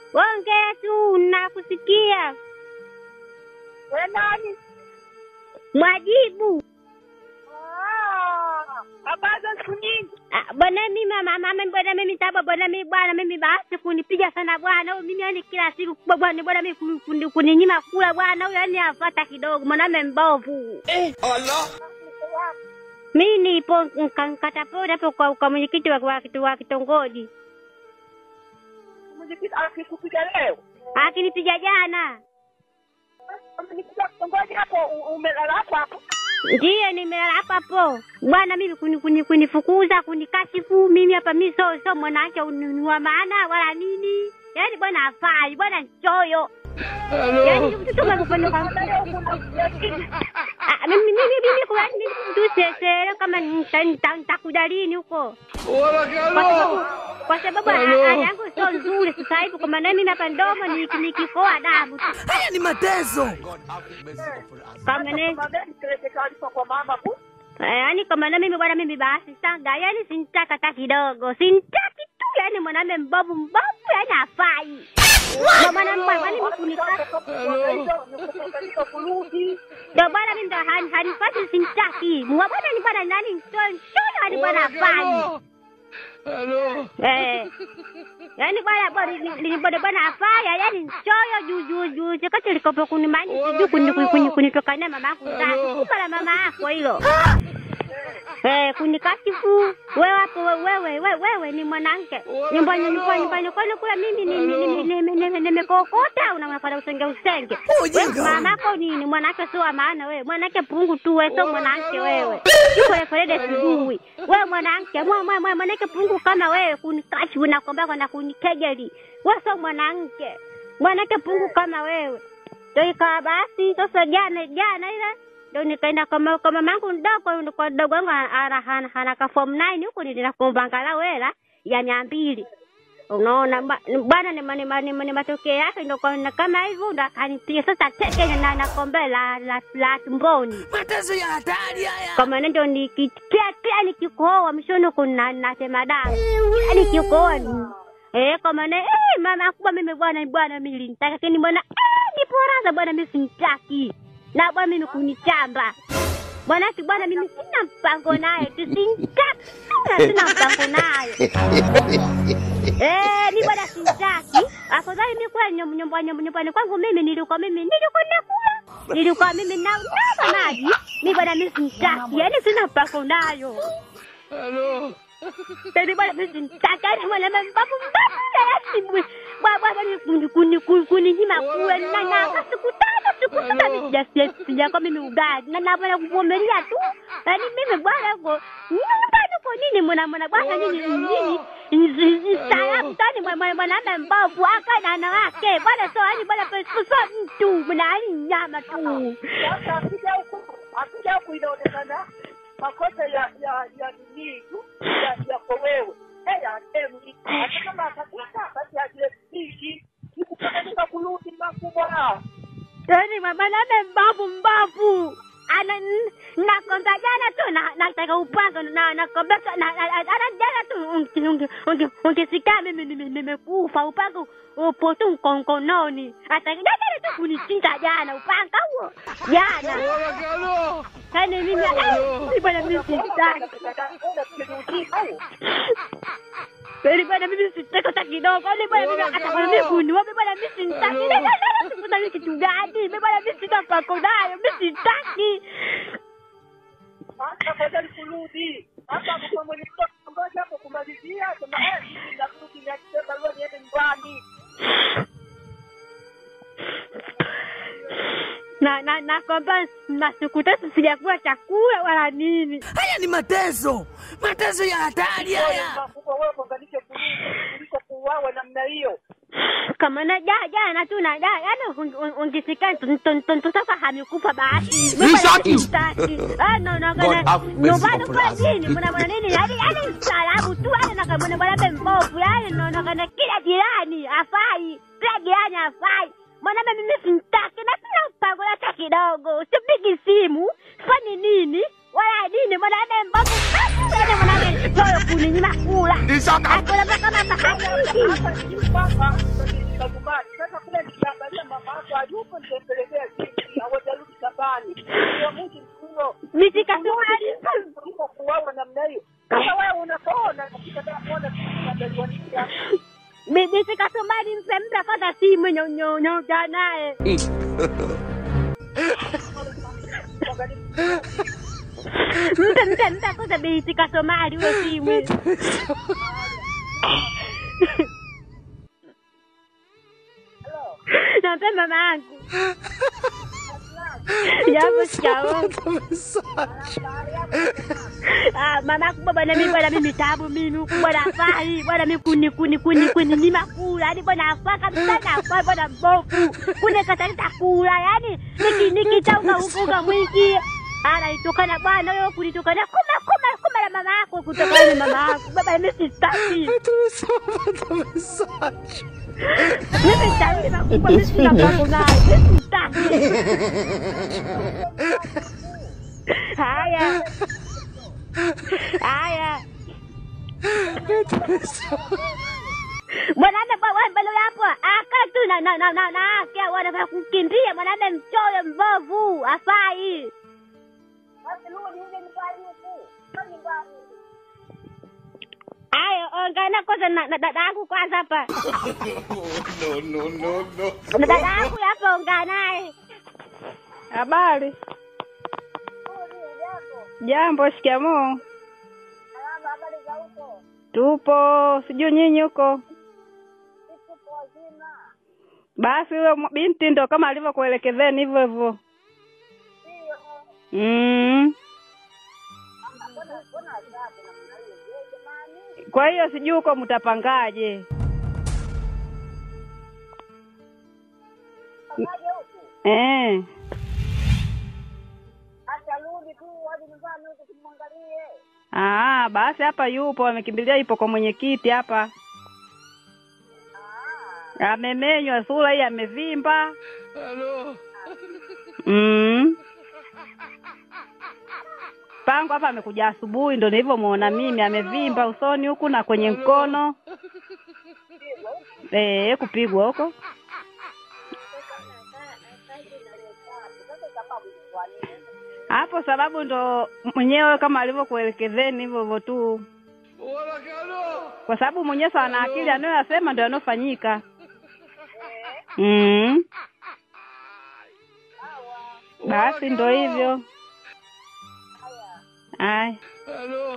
Ongea tu nakusikia. We nani? Mwajibu. Ah, habari za siku nyingi. Ah, Bwana mimi mama mama bwana mimi saba bwana mimi bwana mimi basi kunipiga sana bwana. Huyu Mimi yani kila siku kubwa bwana bwana mimi kuni- kuni- kuninyima kula bwana. Huyu yani afata kidogo mwanaume mbovu. Mimi nipo nkatapota hapo kwa, kwa mwenyekiti wa, wa, kitu- wa kitongoji. Mwenyekiti akikupiga leo. Akinipiga jana. Mwenyekiti kitongoji hapo u- umelala hapo hapo. Ndiyo nimelala hapa hapo. Bwana mimi kuni, kuni, kunifukuza kunikashifu mimi hapa mimi so so mwanamke uni- wa maana wala nini. Yaani bwana afai, bwana choyo. Yaani mtoto kama kupenda kwa Ah, mimi mimi mimi kwa nini tu sesere kama nita- nita- nitakuja lini huko? Kwa sababu kwa sababu hali yangu sio nzuri sasa hivi kwa maana mimi hapa ndomo ni nikikoa damu tu. Haya ni mateso. Kama ne Magari peleke taarifa kwa mama tu. yaani kwa maana mimi bwana mimi basi sanga yaani sintaka hata kidogo. Sintaki tu yaani mwanamume mbovu mbovu yaani afai. Ndio maana mbona kwani mkunika Nikukubalika kurudi. ndio bwana mimi ndo hani hanipati sintaki. Mwa bwana ni bwana nani ndio ndio hadi bwana afai. Eh. Yaani bwana bwana ni- ni bwana bwana afaya yaani choyo juu juu juu chakati likopo kunimani sijui kuni kuni- kuni kunitokania mama yako zake. Kumbe la mama yako hilo. Eh, kunikashifu wewe hapo we- wewe wewe wewe ni mwanamke. Nyumbani nyumbani nyumbani kwani kula mimi ni ni- ni- ni- ni- ni- nimekokota unafanya usenge usenge. Ujinga. Wewe mamako ni ni mwanamke sio wa maana wewe. Mwanamke pungu tu wewe sio mwanamke wewe. Yuko referende sijui. Wewe mwanamke mwa mwa mwa- mwanamke pungu kama wewe kunikashifu na kwamba na kunikejeli. Wewe sio mwanamke. Mwanamke pungu kama wewe. Ndio ikawa basi sasa jana jana ile ndio nikaenda kwa ma- kwa mamangu mdogo kwa mdogo wangu ana ana ana ka form 9 huko nilienda kuomba angalau hela ya mia mbili. Unaona ba- bwana ni mani mani mani matokeo yake ndio kwa kama hivyo ndo akanipiga sasa teke na na kombe la la, la tumboni. Mateso ya hatari haya. Kama ndio nikitia kia nikikohoa mshono kuna nasema damu. Yaani nikikohoa ni Eh, kama na eh mama kubwa mimi bwana bwana mimi nilitaka lakini bwana eh ni poraza bwana mimi simtaki. Na bwana mimi kunichamba. Bwana si bwana mimi sina mpango naye, tusimtaki. Sina mpango naye. Eh, ni bwana simtaki. Afadhali mimi kwa nyum- nyumbani nyumbani kwangu mimi nilikuwa mimi nilikuwa nakula. Nilikuwa mimi na na maji. Mimi bwana mimi simtaki. Yaani sina mpango nayo. Baby bwana mimi simtaki. Yaani bwana mimi mbabu mbabu yaani bwana bwana ni kuni kuni kuni nyima kula na na siku tano siku sita mimi sija sija mimi ugali na na bwana kuvumilia tu. Yaani mimi bwana go nyumbani kwa nini mwana mwana bwana nini nini Salamu tani mwanaume mbovu aka na wanawake bwana, so yani bwana, so mtu mnani nyama tu. Sasa akija huku, akija huku inaonekana makosa ya ya ya nini tu ya yako wewe. Eh, ya temi. Hata kama atakuta basi aje hivi. Nikupeleka kurudi makubwa. Yani mwanaume mbovu mbovu ana nakonda jana tu na nataka upanga na nakombeka na ana jana tu unge unge unge ungesikia mimi nime- nimekufa upanga upo tu mkonkononi hata jana tu kunichinja jana upanga huo jana yani mimi eh, bwana mimi sitaki Kweli bwana mimi sitaki hata kidogo. Kwani bwana mimi hata kama mimi kuniua mimi bwana mimi sitaki. Ndio ndio sikuta mimi kitu gani? Mimi bwana mimi sina pako nayo. Mimi sitaki. Hata afadhali kurudi. Hata kwa mwenye mtoto ngoja hapo kumalizia sema eh mimi narudi na kisema leo niende nyumbani. Na na na kwamba na siku tatu sijakula chakula wala nini. Haya ni mateso. Mateso ya hatari haya. Makubwa wewe kuunganishe kurudi kuliko kuuawa namna hiyo. Kama na jana jana tu na jana yani ungesikia tuntoka hamikufa basi. We shot you. Ah no no God kana have mercy nyumbani upon kwa us. nini mna mna nini yani yani salamu tu yani na kama bwana mbovu yani no no kana kila jirani afai. Kila jirani afai. Mwanaume mimi simtaki na sina mpango hata kidogo. Sipigi simu, fanyi nini? Wala nini mwanaume mbovu. Yani mwanaume choyo kuninyima kula. Nisaka Hakuna mpaka kama hajiki. hapa sijui kwamba nilifika nyumbani. Sasa kule nikiangalia mama yako hayupo, nitampelekea jinsi hawajarudi shambani. Ndio mji mkuu Misikasumari. kuliko kuwawa namna hiyo. Kama wewe unapona katika kuona kutandaliwa nini Misikasumari mpe mpe kwanza simu nyonyonyonja naye. Mpe mpe mpe kwanza misikasumari huyo simu. Nampe mama yangu. Jambo shikamoo. Ah, mama kubwa bwana mimi bwana mimi tabu mimi huku bwana afai bwana mimi kuni kuni kuni kuni ni makula yani bwana afaa kabisa na afai bwana mbovu kune katalita kula yani niki niki tauka ukunga mwingi ana itokana bwana wewe kunitokana kuma kuma kuma na mama yako kutokana na mama yako baba mimi sitaki mimi sitaki makubwa mimi sina mpango naye mimi sitaki haya haya mwanaume bwa- wewe mbele hapo akaa tu na na na na na akia wanataka kukimbia mwanaume mchoyo mbovu afai Ayo, ongana kwanza na na dada yangu kwanza hapa. No, no, no, no. Na dada yangu hapa ongana naye. Habari. Jambo, shikamoo. Tupo, sijui nyinyi huko. Basi huyo mw- binti ndo kama alivyokuelekezeni hivyo hivyo. Mm. Kwa hiyo sijui huko mtapangaje? Eh. Ah, basi hapa yupo, amekimbilia ipo kwa mwenyekiti hapa. Amemenywa sura hii amevimba. Hello. Mm. Pango hapa amekuja asubuhi ndo nilivyomuona mimi amevimba usoni huku na kwenye mkono. Eh, kupigwa huko. Hapo sababu ndo mwenyewe kama alivyokuelekezeni hivyo hivyo tu. Wala kano. Kwa sababu mwenyewe sana ana akili anayoyasema ndio yanofanyika. Mm. Basi ndo hivyo. Ay. Hello.